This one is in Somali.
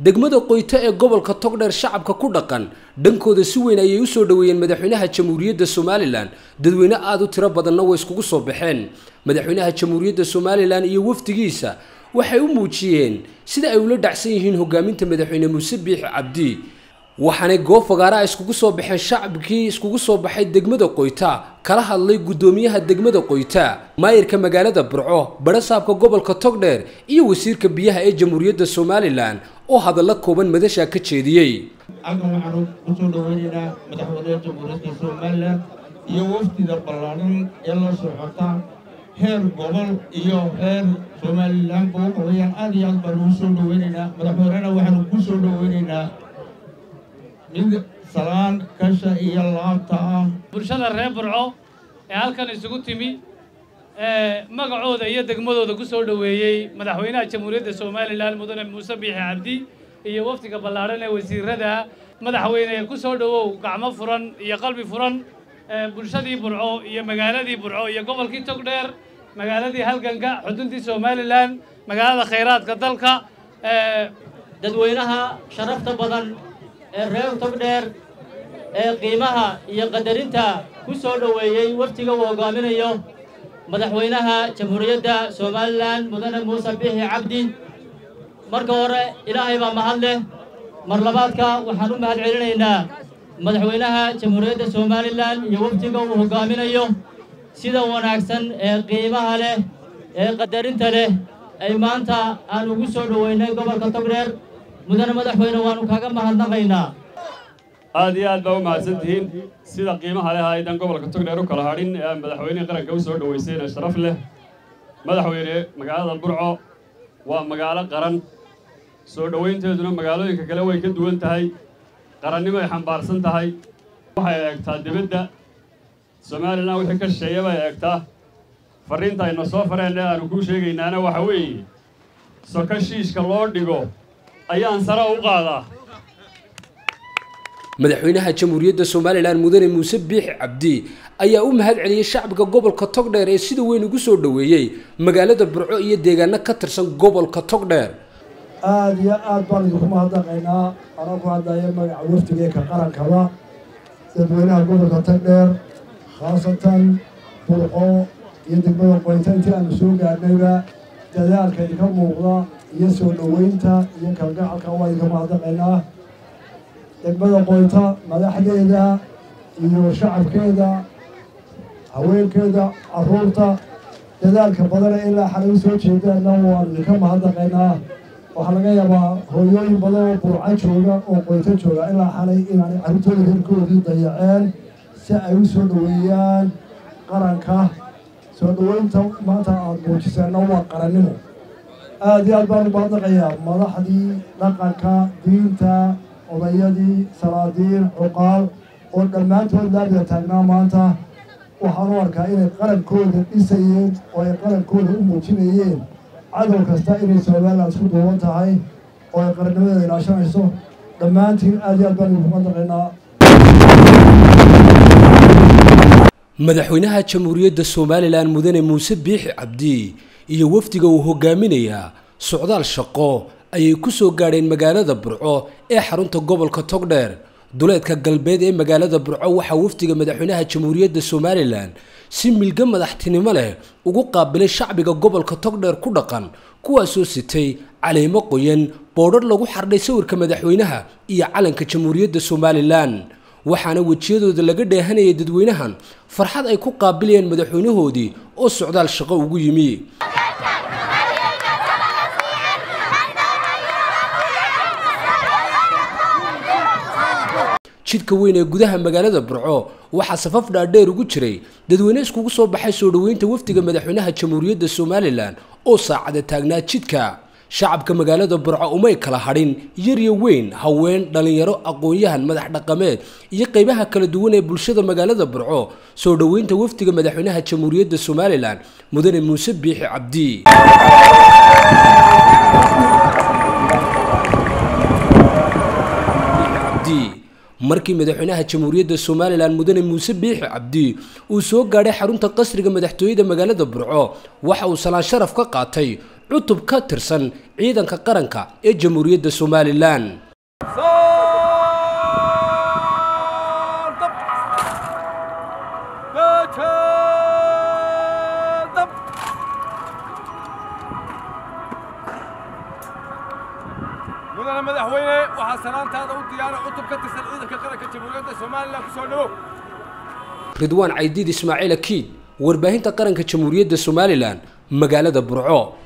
degmada qoyto ee gobolka togdheer shacabka ku dhaqan dhankooda si weyn ayay usoo dhoweeyeen madaxweynaha jamhuuriyadda somalilan dadweyne aada u tiro badanna way iskugu soo baxeen madaxweynaha jamhuuriyadda somalilan iyo wafdigiisa waxay u muujiyeen sida ay ula dhacsan yihiin hogaaminta madaxweyne muuse biixi cabdi waxaanay goob fagaaraha iskugu soo baxeen shacabkii iskugu soo baxay degmada qoyta kala hadlay guddoomiyaha degmada qoyta maayirka magaalada burco barasaabka gobolka togdheer iyo wasiirka biyaha ee jamhuuriyadda somalilan oo hadallo kooban madasha ka jeediyey halkan waxaanu kusoo dhaweynaynaa madaxweynaha jamhuuriyadda somalilan iyo wafdida ballaaran ee la socota heer gobol iyo heer somalilan kugu qorayaan aad iyo aad baanu u soo dhaweynaynaa madaxweynena waxaanu ku soo dhaweynaynaa mid salaan kasha iyo laabta ah bulshada reer burco ee halkan isugu timi ee magacooda iyo degmadooda ku soo dhoweeyey madaxweynaha jamhuuriyadda somalilan mudane muuse biixi cabdi iyo wafdiga ballaadhan ee wasiirada madaxweyne ku soo dhowow gacmo furan iyo qalbi furan bulshadii burco iyo magaaladii burco iyo gobolkii togdheer magaaladii halganka xuduntii somalilan magaalada khayraadka dalka dadweynaha sharafta badan ee reer togdheer ee qiimaha iyo qadarinta ku soo dhoweeyey waftiga uu hoggaaminayo madaxweynaha jamhuuriyadda somalilan mudane muuse biixi cabdi marka hore ilaahay baa mahad leh mar labaadka waxaan u mahad celinaynaa madaxweynaha jamhuuriyadda somalilan iyo waftiga uu hoggaaminayo sida wanaagsan ee qiimaha leh ee qadarinta leh ay maanta aan ugu soo dhoweynay gobolka togdheer mudane madaxweyne waannu kaaga mahadnaqaynaa aad iyo aad baa u mahadsan tihiin sida qiimaha leh aydan gobolka togdheer u kala hadhin ee madaxweynihii qaranka u soo dhoweysayna sharaf leh madaxweyne magaalada burco waa magaalo qaran soo dhowaynteeduna magaalooyinka kale way ka duwan tahay qarannimo ay xambaarsan tahay waxay eegtaa dibadda somalilan wixii ka shisheeya bay eegtaa farriinta ayna soo fareen ee aanu kuu sheegaynaana waxa weeye soko shiishka loo dhigo ayaan sare u qaadaa madaxweynaha jamhuuriyadda somalilan mudane muuse biixi cabdi ayaa u mahad celiyey shacabka gobolka togdheer ee sida weyn ugu soo dhoweeyey magaalada burco iyo deegaano ka tirsan gobolka togdheer aada iyo aad baan idinku mahadnaqaynaa anoo ku hadlaya magaca wafdigeeka qarankaba dadweynaha gobolka togdheer khaasatan burco iyo degmada qoynta intii aanu soo gaarnayba dadaalka idinka muuqda iyo soo dhoweynta iyo kalgacalka waa idinka mahadnaqaynaa degmada qoynta madaxdeeda iyo shacabkeeda haweenkeeda carruurta dadaalka badana ilaa xalay u soo jeedaanna waan idinka mahadnaqaynaa waxaa laga yaabaa hooyooyin badan oo burco jooga oo qoynto jooga ilaa xalay inaanay carruurtooda reerkoodii dayaceen si ay u soo dhoweeyaan qaranka soo dhoweynta maanta aada muujiseenna waa qarannimo aada iyo aad baan u mahadnaqayaa madaxdii dhaqanka diinta odayadii salaadiin cuqaal oo dhammaantood laabida taagnaa maanta waxaan u arkaa inay qarankooda dhisayeen oo ay qarankooda u muujinayeen cadow kasta inay somalilan isku duuban tahay oo ay qarannimadeeda ilaashanayso dhammaantiin aad iyo aad baan idinku madaqaynaa madaxweynaha jamhuuriyadda somalilan mudane muuse biixi cabdi iyo wafdiga uu hogaaminayaa socdaal shaqo ayay ku soo gaadheen magaalada burco ee xarunta gobolka togdheer duleedka galbeed ee magaalada burco waxaa wafdiga madaxweynaha jamhuuriyadda somalilan si milga madaxtinimo leh ugu qaabilay shacbiga gobolka togdheer ku dhaqan kuwaasoo sitay caleemo qoyan boodhar lagu xardhay sawirka madaxweynaha iyo calanka jamhuuriyadda somalilan waxaana wejiyadooda laga dheehanayay dadweynahan farxad ay ku qaabilayeen madaxweynahoodii oo socdaal shaqo ugu yimi jidka weyn ee gudaha magaalada burco waxaa safaf dhaadheer ugu jiray dadweyne iskugu soo baxay soo dhoweynta wafdiga madaxweynaha jamhuuriyadda somalilan oo saacada taagnaa jidka shacabka magaalada burco umay kala hadhin yar iyo weyn haween dhallinyaro aqoon-yahan madax dhaqameed iyo qaybaha kala duwan ee bulshada magaalada burco soo dhoweynta wafdiga madaxweynaha jamhuuriyadda somalilan mudane muuse biixi cabdi markii madaxweynaha jamhuuriyadda somalilan mudane muuse biixi cabdi uu soo gaadhay xarunta qasriga madaxtooyada magaalada burco waxa uu salaan sharaf ka qaatay cutub ka tirsan ciidanka qaranka ee jamhuuriyadda somalilan mudane madaxweyne waxaa salaantaada u diyaara cutub ka tirsan ciidanka qaranka jamhuuriyadda somalilan kusoo dhawow ridwaan caydiid ismaaciil akiid warbaahinta qaranka jamhuuriyadda somalilan magaalada burco